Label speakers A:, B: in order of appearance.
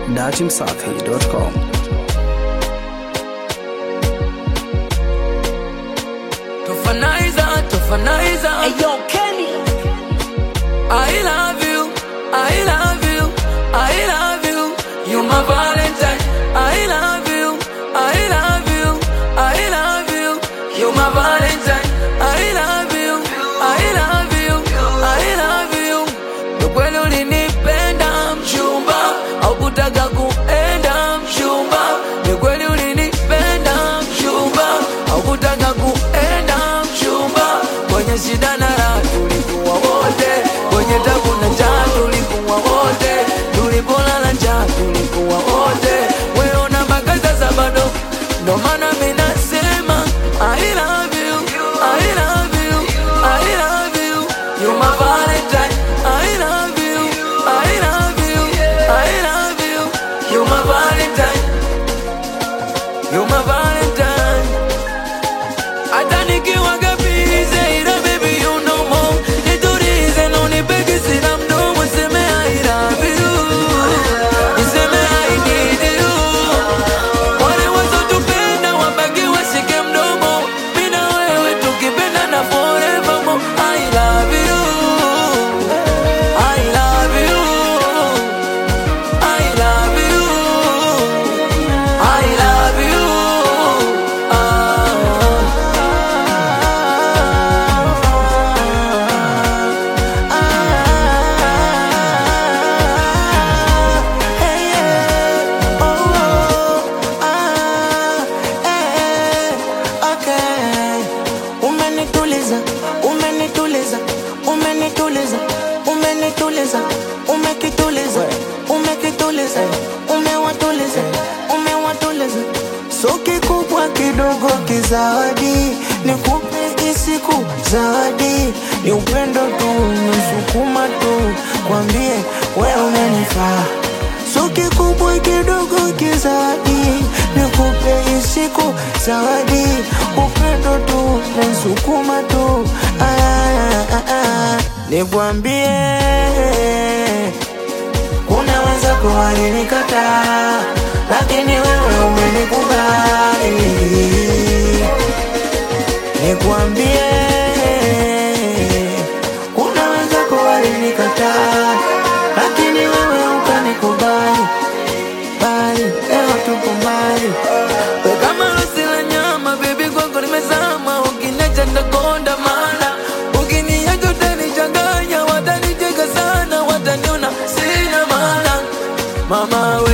A: datimsafi.com.
B: Tofanaiza, tofanaiza.
C: Ayo, Kenny.
B: I love you, I love you, I love you. You my Valentine. I love you, I love you, I love you. You my Valentine. I love you, I love you, I love you. Ni kweli ulinipenda mchumba, haukutaka kuenda mchumba. Ni kweli ulinipenda mchumba, haukutaka kuenda mchumba. Kwenye shida na raha tulikuwa wote, kwenye tabu na njaa tulikuwa wote, tulipolala njaa tulikuwa wote. Wewe una makaza za bado, ndo maana mimi nasema I love you, I love you, I love you. You my Valentine. I love you, I love you, I love you. You my Valentine. You my Valentine. Hata nikiwa gabize ila baby you know more. Nitulize na unipeke sina mdomo niseme I love you. Niseme I need you. Wale wasotupenda wabaki washike mdomo. Mimi na wewe tukipendana forevermore. I love you. I love you. I love you. I love you.
C: Umenituliza, umenituliza, umenituliza, umenituliza, umekituliza, umekituliza, umewatuliza, umewatuliza. So kikubwa kidogo kizawadi, nikupe isiku zawadi, ni upendo tu, nisukuma tu, kwambie we unanifaa So kikubwa kidogo kizadi, nikupe isiku zawadi, upendo tu nasukuma tu, Ah, ah, ah. nikwambie unaweza kuwalinikataa, lakini wewe umenikubali. Nikwambie unaweza kuwalinikataa, lakini wewe ukanikubali. Bali leo tupo mbali.
B: We kama rosi la nyama baby kwako nimezama ukiniacha nitakonda mana ukiniacha utanichanganya watanicheka sana wataniona sina maana mama we